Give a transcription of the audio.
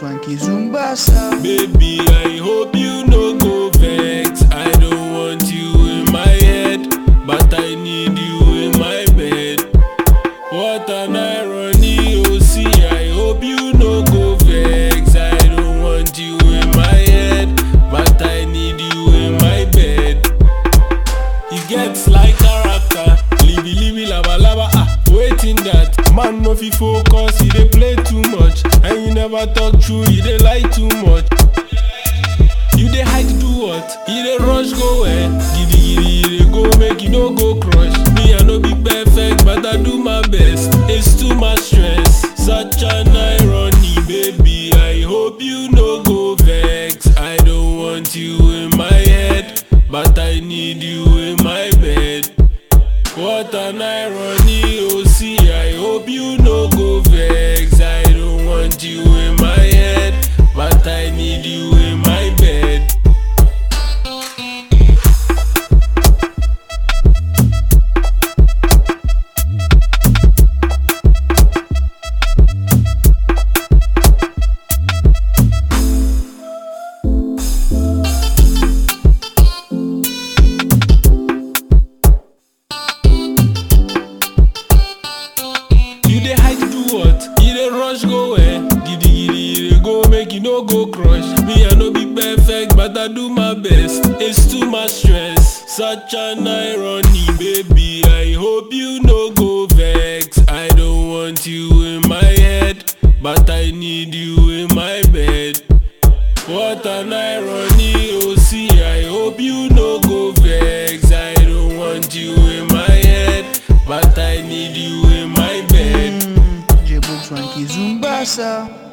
Swanky Zumbasa. Baby, I hope you no go vex. I don't want you in my head, but I need you in my bed. What an irony, oh see, I hope you no go vex. I don't want you in my head, but I need you in my bed. He gets like character, libby libby lava lava ah, waiting that man no fit focus, he dey play too much, and you never talk true, you dey lie too much. You dey hide do what? You dey rush go where? Giddy giddy you dey go make you no go crush. Me I no be perfect but I do my best. It's too much stress, such an irony, baby. I hope you no go vex. I don't want you in my head, but I need you in my bed. What an irony, oh see, I hope you no go vex. I don't want you in my head, but I need you in my bed. You dey hide do what? You dey rush go where? Giddy giddy you dey go make you no go crush. Me I no be perfect but I do my best. It's too much stress, such an irony, baby. I hope you no go vex. I don't want you in my head, but I need you in my bed. What an irony, oh see, I hope you no go vex. I don't want you in my head, but I need you in my bed. J-Book Swanky Zumbasa.